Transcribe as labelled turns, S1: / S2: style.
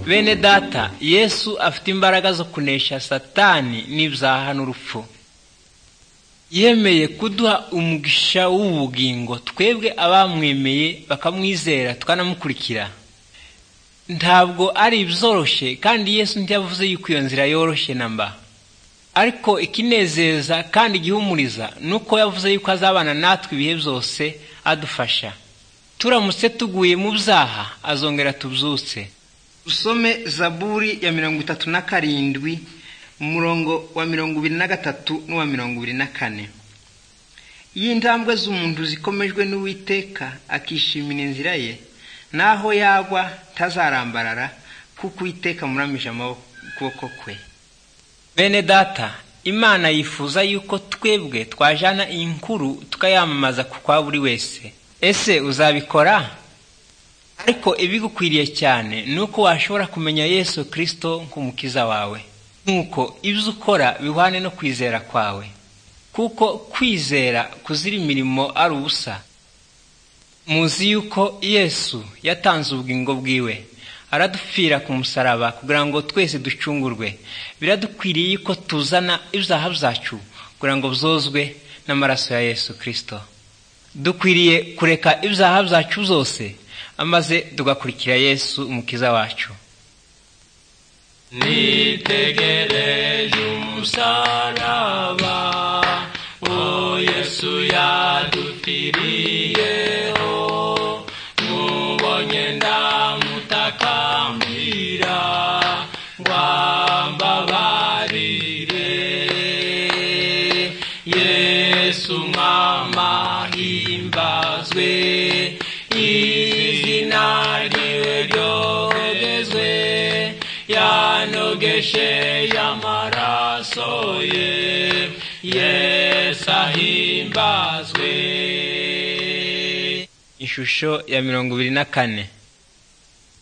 S1: bene data yesu afite imbaraga zo kunesha satani n'ibyaha n'urupfu yemeye kuduha umugisha w'ubugingo twebwe abamwemeye bakamwizera tukanamukurikira ntabwo ari ibyoroshye kandi yesu ntiyavuze yuko iyo nzira yoroshye na mba ariko ikinezeza kandi igihumuriza ni uko yavuze yuko azabana natwe ibihe byose adufasha turamutse tuguye mu byaha azongera tubyutse usome zaburi ya mirongo itatu na karindwi umurongo wa mirongo ibiri na gatatu n'uwa mirongo ibiri na kane iyo intambwe z'umuntu zikomejwe n'uwiteka akishimira inzira ye naho yagwa tazarambarara kuko uwiteka muramije amaboko kwe bene data imana yifuza yuko twebwe twajana iyi nkuru tukayamamaza ku kwa buri wese ese uzabikora ariko ibigukwiriye cyane ni uko washobora kumenya yesu kirisito nk'umukiza wawe nk'uko ibyo ukora bihwane no kwizera kwawe kuko kwizera kuzira imirimo ari ubusa muzi yuko yesu yatanze ubugingo bwiwe aradupfira ku musaraba kugira ngo twese ducungurwe biradukwiriye ko tuzana ibyaha byacu kugira ngo byozwe n'amaraso ya yesu kirisito dukwiriye kureka ibyaha byacu byose maze tugakurikira yesu umukiza wacu
S2: nitegereje umusaraba o yesu yadupfiriyeho mubonye ndamutakambira ngwambabarire yesu mwamahimbazwe izina ryiwe ryogezwe yanogeshe yamaraso ye yesu ahimbazwe
S1: ishusho ya mirongo ibiri na kane